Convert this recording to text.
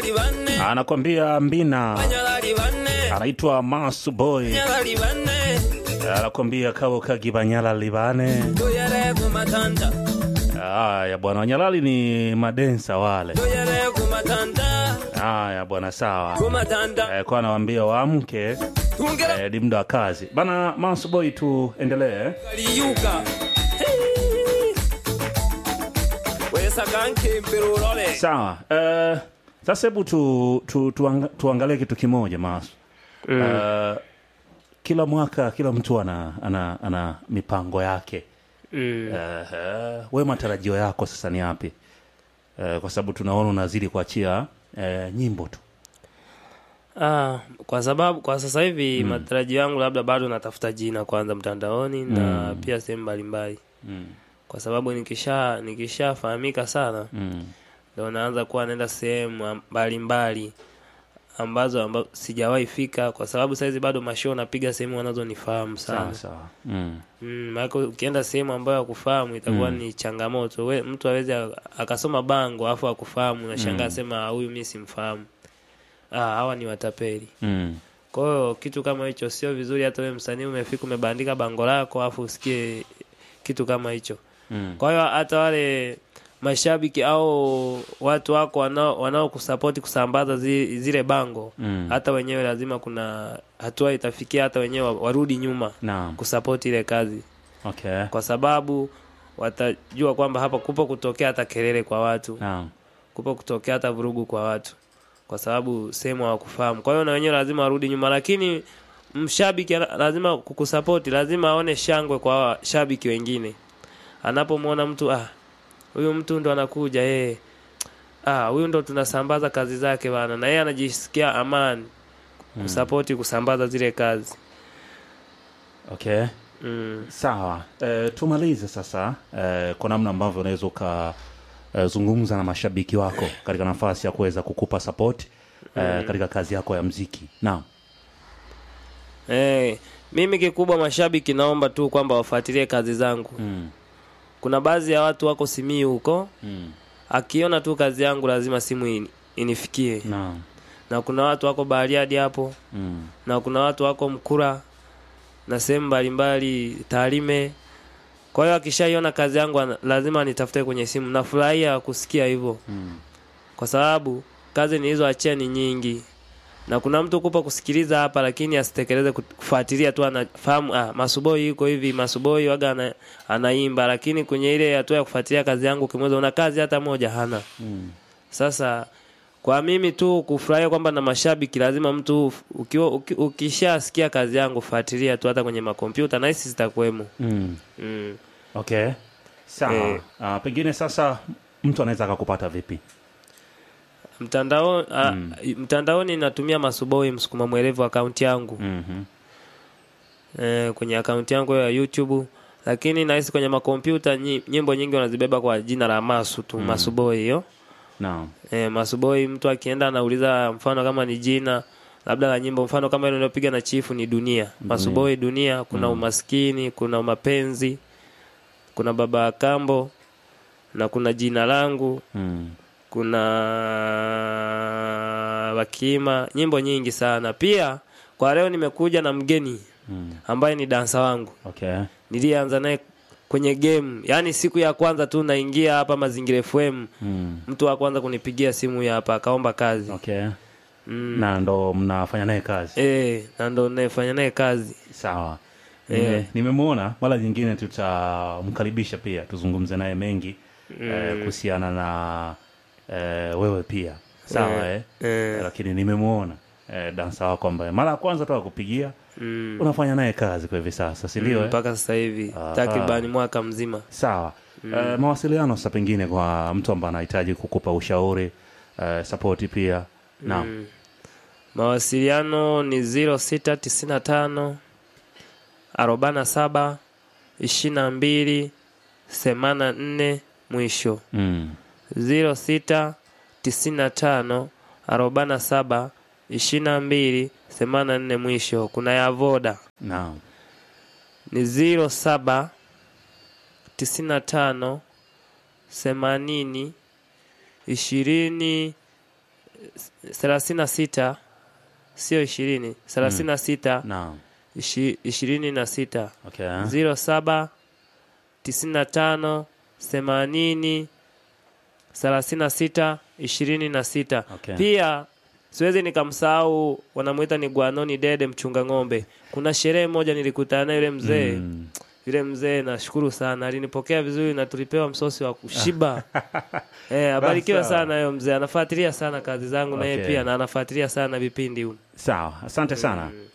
Banyalali banne, anakwambia mbina banyalali banne, anaitwa Masu Boy banyalali banne, anakwambia kabo kagibanyala libane tuyere ku matanda, haya bwana wanyalali ni madensa wale tuyere ku matanda, haya bwana sawa ku matanda, eh, kwa anawambia waamke tungera eh, ni muda wa kazi bana Masu Boy tuendelee kaliyuka. Hey. Wesa kankempera ulole. sawa eh, sasa hebu tu, tu, tuanga, tuangalie kitu kimoja Masu Eh, kila mwaka kila mtu ana, ana, ana mipango yake Mm. uh, we matarajio yako sasa ni yapi uh, kwa sababu tunaona unazidi kuachia uh, nyimbo tu Ah, kwa sababu kwa sasa hivi matarajio yangu labda bado natafuta jina kwanza mtandaoni na pia sehemu mbalimbali mm. kwa sababu nikisha nikishafahamika sana Mm. ndo naanza kuwa naenda sehemu am- mbalimbali ambazo amba, sijawahi fika kwa sababu saizi bado mashoo napiga sehemu wanazonifahamu sawa sana sawa mm. mm, maana ukienda sehemu ambayo akufahamu itakuwa Mm. ni changamoto we, mtu awezi akasoma bango afu akufahamu nashangaa Mm. sema huyu mi simfahamu ah, hawa ni watapeli Mm. kwa hiyo kitu kama hicho sio vizuri hata wewe msanii umefika umebandika bango lako afu usikie kitu kama hicho Mm. kwa hiyo hata wale mashabiki au watu wako wanao wanaokusapoti kusambaza zi, zile bango Mm. hata wenyewe lazima kuna hatua itafikia hata wenyewe wa- warudi nyuma Naam. kusapoti ile kazi Okay. kwa sababu watajua kwamba hapa kupo kutokea hata kelele kwa watu Naam. kupo kutokea hata vurugu kwa watu kwa sababu sehemu hawakufahamu kwa hiyo na wenyewe lazima warudi nyuma lakini mshabiki ana- lazima kukusapoti lazima aone shangwe kwa washabiki wengine anapomwona mtu ah huyu mtu ndo anakuja yeye ah huyu ndo tunasambaza kazi zake bana na yeye anajisikia amani kusapoti kusambaza zile kazi Okay. mm. Sawa. E, tumalize sasa e, kwa namna ambavyo unaweza ukazungumza na mashabiki wako katika nafasi ya kuweza kukupa support e, katika kazi yako ya mziki. Naam. Eh, mimi kikubwa mashabiki naomba tu kwamba wafuatilie kazi zangu. Mm. Kuna baadhi ya watu wako Simiyu huko, Mm. akiona tu kazi yangu lazima simu ini, inifikie. Naam. Na kuna watu wako Bariadi hapo, Mm. na kuna watu wako Mkura na sehemu mbalimbali Tarime. Kwa hiyo akishaiona kazi yangu ana- lazima nitafute kwenye simu. Nafurahia kusikia hivyo Mm. kwa sababu kazi nilizoachia ni nyingi na kuna mtu kupa kusikiliza hapa lakini asitekeleze kut- kufuatilia tu anafahamu ah, masuboi yuko hivi masuboi waga ana, anaimba lakini kwenye ile hatua ya kufuatilia kazi yangu kimweza una kazi hata moja hana Mm. sasa kwa mimi tu kufurahia kwamba na mashabiki lazima mtu ukiwa uki, ukishasikia kazi yangu fuatilia tu hata kwenye makompyuta na hisi zitakuwemo Mm. mm. Okay. Sawa. Eh. Ah, pengine sasa mtu anaweza akakupata vipi? mtandao ah, mtandaoni natumia masuboi msukuma mwelevu akaunti yangu Mhm. eh, kwenye akaunti yangu ya YouTube lakini nahisi kwenye makompyuta nyi- nyimbo nyingi wanazibeba kwa jina la Masu tu Masuboi hiyo Naam. eh, Masuboi mtu akienda anauliza mfano kama ni jina labda la nyimbo mfano kama ile niliyopiga na chifu ni dunia Masuboi dunia kuna umaskini kuna mapenzi kuna baba wa kambo na kuna jina langu Mm. kuna wakima nyimbo nyingi sana pia kwa leo nimekuja na mgeni Mm. ambaye ni dansa wangu Okay. nilianza naye kwenye game yaani siku ya kwanza tu naingia hapa mazingira fm Mm. mtu wa kwanza kunipigia simu ya hapa akaomba kazi Okay. mm. Na ndo mnafanya naye kazi. e, na ndo nayefanya naye kazi Sawa. Eh. Nime- Nimemwona mara nyingine tutamkaribisha pia tuzungumze naye mengi eh, kuhusiana na eh, wewe pia. Sawa eh. eh, Lakini nimemwona eh, dansa wako ambaye mara ya kwanza tu akupigia mm. unafanya naye kazi kwa hivi sasa, si ndio? Mm, eh? mpaka sasa hivi Aha. takribani mwaka mzima Sawa. Eh, mawasiliano sasa pengine kwa mtu ambaye anahitaji kukupa ushauri eh, support pia. Naam. Mm. mawasiliano ni 0695 arobaini saba ishirini na mbili themanini na nne mwisho Mm. 06 95 arobaini saba ishirini na mbili themanini na nne mwisho. Kuna ya Voda Naam. ni 07 95 themanini ishirini thelathini na sita sio ishirini thelathini na sita Naam. ishi- ishirini na sita Okay. ziro saba tisini na tano themanini thelathini na sita ishirini na sita Okay. pia siwezi nikamsahau wanamwita ni Gwanoni Dede mchunga ng'ombe. Kuna sherehe moja nilikutana na yule mzee Mm. yule mzee nashukuru sana, alinipokea vizuri na tulipewa msosi wa kushiba. eh, abarikiwe Sawa. sana huyo mzee, anafuatilia sana kazi zangu na yeye Okay. pia na anafuatilia sana vipindi huko. Sawa, asante sana.